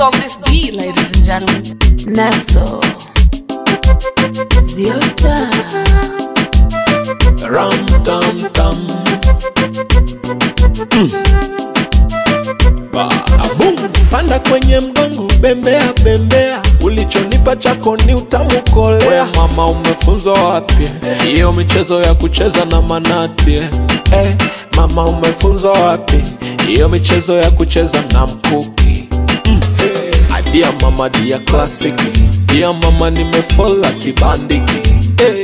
on this beat, ladies and gentlemen. Naso Ziota Ram tam tam. Boom. Panda kwenye mgongo, bembea bembea, ulichonipa chako ni utamu kolea. We mama, umefunzwa wapi hiyo michezo ya kucheza na manati eh? Eh, mama, umefunzwa wapi hiyo michezo ya kucheza na mkuki mm. Dia mama, dia klasiki, dia mama, nimefola kibandiki hey.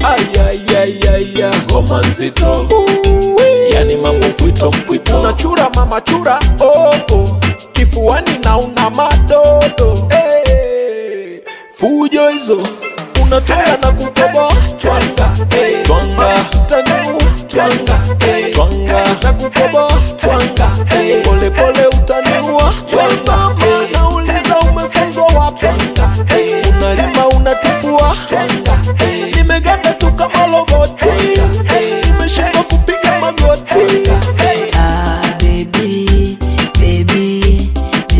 Ayayayaya, ngoma nzito yani mambo mpwito mpwito, unachura mama chura oh, oh. kifuani na una madodo hey. fujo hizo unatonga na kukoboa twanga hey. twanga tanu twanga hey. twanga na kukoboa twanga hey. pole pole utaniua twanga mana uliza umefunzwa wapi hey. unalima unatifua twanga hey. nimeganda tu kama loboti hey. nimeshindwa kupiga magoti Ah baby baby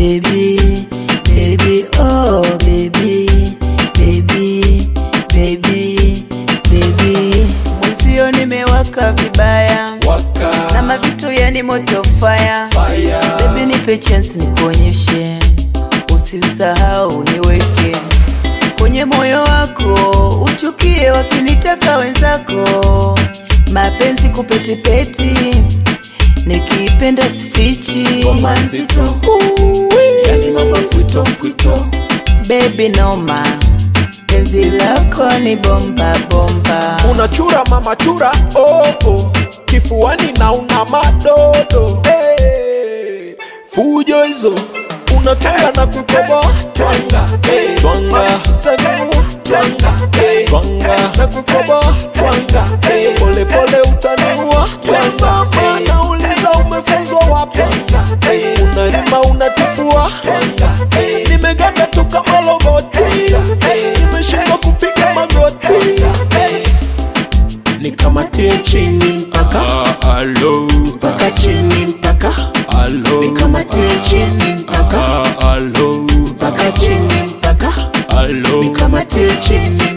baby baby oh baby baby baby baby Mwenzio nimewaka vibaya waka na mavitu yani moto fire fire Baby nipe chance nikuonyeshe, usisahau niweke kwenye moyo wako, uchukie wakinitaka wenzako, mapenzi kupetipeti, nikipenda sifichi, ngoma nzito yani mambo mpwito mpwito baby noma, penzi lako ni bomba bomba, unachura mama chura oh, oh. kifuani na una madodo hey. fujo hizo unatonga na kukoboa twanga hey. twanga tanu twanga hey. twanga na kukoboa twanga hey. pole pole utaniua twanga mana uliza umefunzwa wapi hey. unalima unatifua twanga hey. nimeganda tu kama loboti hey. nimeshindwa kupiga magoti hey nikamatie chini mpaka Alo, mpaka chini mpaka alo, nikamatie chini mpaka alo, mpaka chini mpaka alo, nikamatie chini